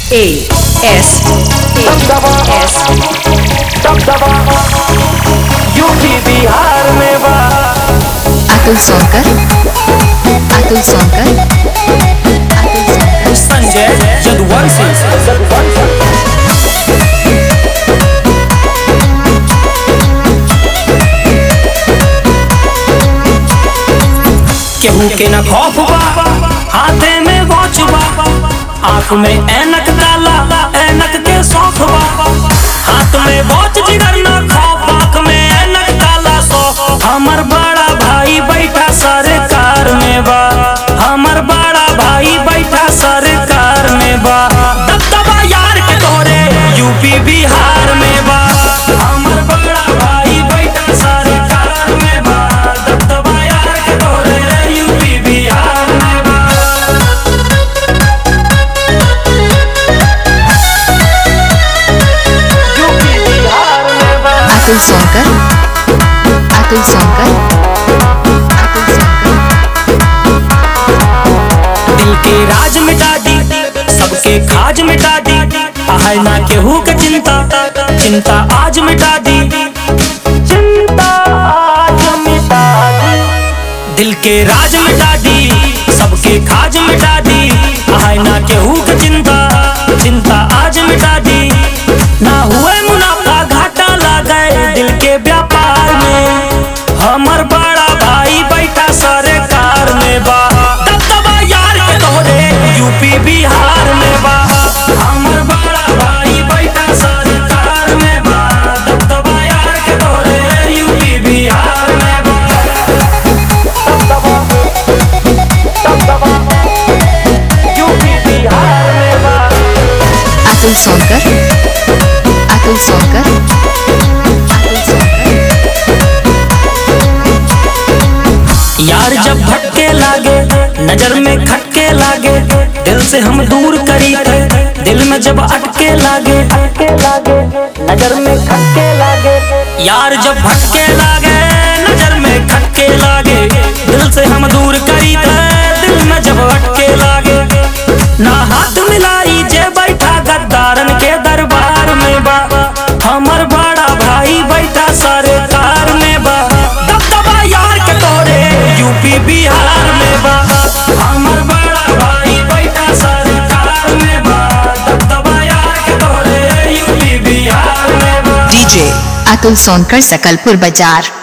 A S A S UP Bihar में बा अतुल सोनकर अतुल सोनकर अतुल सोनकर संजय यदुवंशी केहू के न खौफ बा हाथे में वॉच बा आंख में ऐनक डाला ऐनक के शौक बा हाथ में वॉच जिगर न खौफ आंख में ऐनक डाला शौक हमर बड़ा भाई बैठा सरकार में बा हमर बड़ा भाई बैठा सरकार में बा दबदबा यार के तोरे यूपी बिहार में बा हमर बड़ा भाई बैठा सरकार में बा दबदबा यार के तोरे यूपी बिहार में बा यूपी बिहार में बा अतुल सोनकर अतुल सोनकर अतुल सोनकर दिल के राज मिटा दी सबके खाज मिटा दी आहे ना केहू के चिंता चिंता आज मिटा दी चिंता आज मिटा दी दिल के राज मिटा दी सबके खाज मिटा दी आहे ना केहू के चिंता चिंता आज मिटा दी ना हुए मुनाफा घाटा लगे दिल के व्यापार में हमर बड़ा भाई बैठा सरकार में बा दबदबा यार के तोरे यूपी बिहार में बा हमर बड़ा भाई बैठा सरकार में बा दबदबा यार के तोरे यूपी बिहार में बा यूपी बिहार में बा अतुल सोनकर अतुल सोनकर अतुल सोनकर यार जब भटके लागे नजर में खटके लागे दिल से हम दूर करी थे दिल में जब अटके लागे अटके लागे नजर में खटके लागे यार जब भटके लागे नजर में खटके लागे दिल से हम दूर करी थे दिल में जब अटके लागे ना हाथ मिलाई जे बैठा गद्दारन के दरबार में बा हमर बड़ा भाई बैठा सरकार में बा दबदबा यार के तोरे यूपी बिहार में बा हमर बड़ा भाई बैठा सरकार में बा दबदबा यार के तोरे यूपी बिहार में बा D J अतुल सोनकर सकलपुर बाजार